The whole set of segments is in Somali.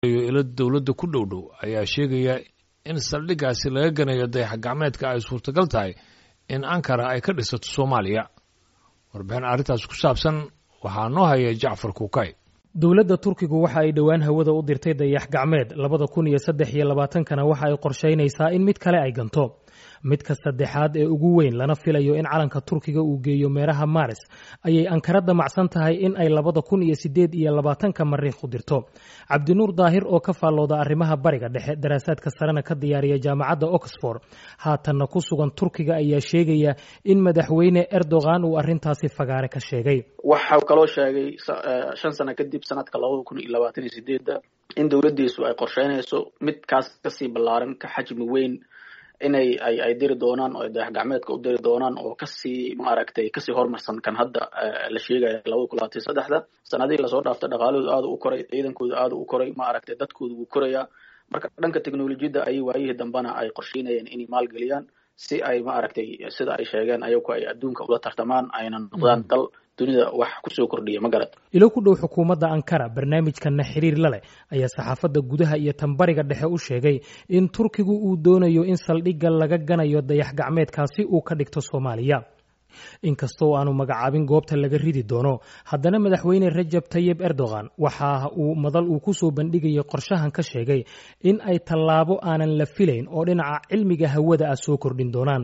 ilo dowladda ku dhow dhow ayaa sheegaya in saldhiggaasi laga ganayo dayax gacmeedka ay suurtagal tahay in ankara ay ka dhisato soomaaliya warbixin arrintaas ku saabsan waxaa noo haya jacfar kuukay dowladda turkigu waxa ay dhowaan hawada u dirtay dayax gacmeed labada kun iyo saddex iyo labaatankana waxa ay qorshaynaysaa in mid kale ay ganto midka saddexaad ee ugu weyn lana filayo in calanka turkiga uu geeyo meeraha maris ayay ankara damacsan tahay in ay labada kun iyo sideed iyo labaatanka mariikh u dirto cabdinuur daahir oo ka faallooda arrimaha bariga dhexe daraasaadka sarena ka diyaariya jaamacadda oxford haatanna ku sugan turkiga ayaa sheegaya in madaxweyne erdogan uu arrintaasi fagaare ka sheegay waxau kaloo sheegay shan sano kadib sanadka labada kun iyo labaatan iyo sideedda in dowladdiisu ay qorsheynayso midkaas kasii ballaaran ka xajmi weyn inay ay ay diri doonaan oo dayax gacmeedka u diri doonaan oo kasii maaragtay kasii horumarsan kan hadda la sheegaya labada kun labaatan saddexda sanadihii lasoo dhaaftay dhaqaalahooda aada u koray ciidankooda aada u koray maaragtay dadkooda wuu korayaa marka dhanka technolojiyadda ayay waayihii dambena ay qorsheynayeen inay maalgeliyaan si ay maaragtay sida ay sheegeen ayagu ay adduunka ula tartamaan ayna noqdaan dal dunida wax kusoo kordhiya ma garad ilo ku dhow xukuumadda ankara barnaamijkanna xiriir la leh ayaa saxaafadda gudaha iyo tanbariga dhexe u sheegay in turkigu uu doonayo in saldhigga laga ganayo dayax gacmeedkaasi uu ka dhigto soomaaliya inkastoo aanu magacaabin goobta laga ridi doono haddana madaxweyne rajab tayib erdogan waxa uu madal uu ku soo bandhigayay qorshahan ka sheegay in ay tallaabo aanan la filayn oo dhinaca cilmiga hawada ah soo kordhin doonaan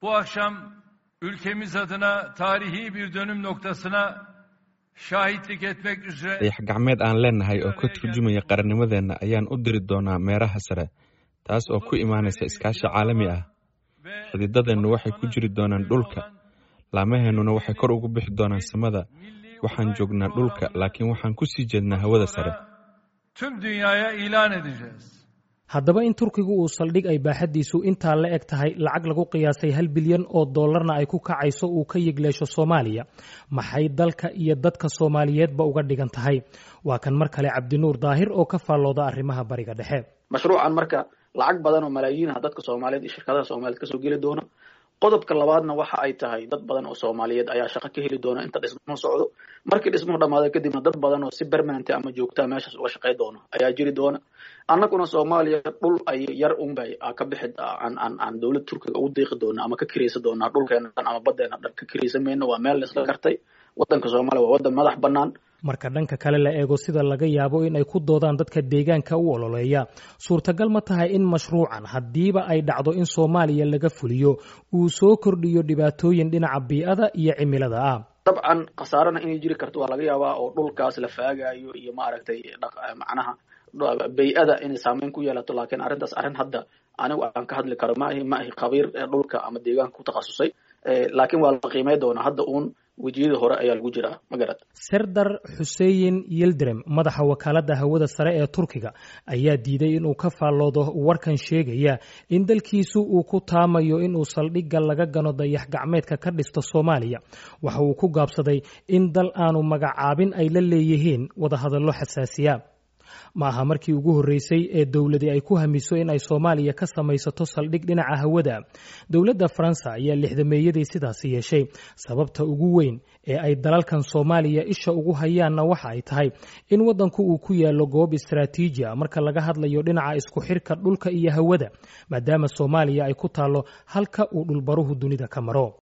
ülkemiz adına tarihi bir dönüm noktasına şahitlik etmek üzere dayax gacmeed aan leenahay oo ka turjumaya qarannimadeenna ayaan u diri doonaa meeraha sare taas oo ku imaanaysa iskaashi caalami ah xididadeennu waxay ku jiri doonaan dhulka laamaheennuna waxay kor ugu bixi doonaan samada waxaan joognaa dhulka laakiin waxaan ku sii jeednaa hawada sare tüm dünyaya ilan edeceğiz haddaba in turkigu uu saldhig ay baaxaddiisu intaa la eg tahay lacag lagu qiyaasay hal bilyan oo dollarna ay ku kacayso uu ka yigleesho soomaaliya maxay dalka iyo dadka soomaaliyeedba uga dhigan tahay waa kan mar kale cabdinuur daahir oo ka faallooda arrimaha bariga dhexe mashruucan marka lacag badan oo malaayiin ah dadka soomaaliyeed iyo shirkadaha soomaaliyeed kasoo geli doona qodobka labaadna waxa ay tahay dad badan oo soomaaliyeed ayaa shaqo ka heli doona inta dhismuhu socdo markii dhismuhu dhamaado kadibna dad badan oo si permanent ama joogtaa meeshaas uga shaqey doona ayaa jiri doona annaguna soomaaliya dhul ay yar unbay ka bixi aan aan aan dowlad turkiga ugu deeqi doona ama ka kiraysa doonaa dhulkeena dhan ama badeena dhan ka kiraysa mayno waa meel laisla gartay waddanka soomaaliya waa waddan madax bannaan marka dhanka kale la eego sida laga yaabo in ay ku doodaan dadka deegaanka u ololeeya suurtagal ma tahay in mashruucan haddiiba ay dhacdo in soomaaliya laga fuliyo uu soo kordhiyo dhibaatooyin dhinaca bii'ada iyo cimilada ah dabcan khasaarana inay jiri karto waa laga yaabaa oo dhulkaas la faagayo iyo maaragtay macnaha bay-ada inay saameyn ku yeelato laakiin arrintaas arrin hadda anigu aan ka hadli karo maahi maahi khabiir dhulka ama deegaanka ku takhasusay laakiin waa la qiimey doonaa hadda uun wejiyadii hore ayaa lagu jiraa ma garad serdar xuseyin yildirem madaxa wakaaladda hawada sare ee turkiga ayaa diiday inuu ka faalloodo warkan sheegaya in dalkiisu uu ku taamayo inuu saldhigga laga gano dayax gacmeedka ka dhisto soomaaliya waxa uu ku gaabsaday in dal aanu magacaabin ay la leeyihiin wadahadallo xasaasiya ma aha markii ugu horreysay ee dowladi ay ku hamiso in ay soomaaliya ka samaysato saldhig dhinaca hawada dowladda faransa ayaa lixdameeyadii sidaasi yeeshay sababta ugu weyn ee ay dalalkan soomaaliya isha ugu hayaanna waxa ay tahay in waddanku uu ku yaallo goob istaraatiiji a marka laga hadlayo dhinaca isku xirka dhulka iyo hawada maadaama soomaaliya ay ku taallo halka uu dhulbaruhu dunida ka maro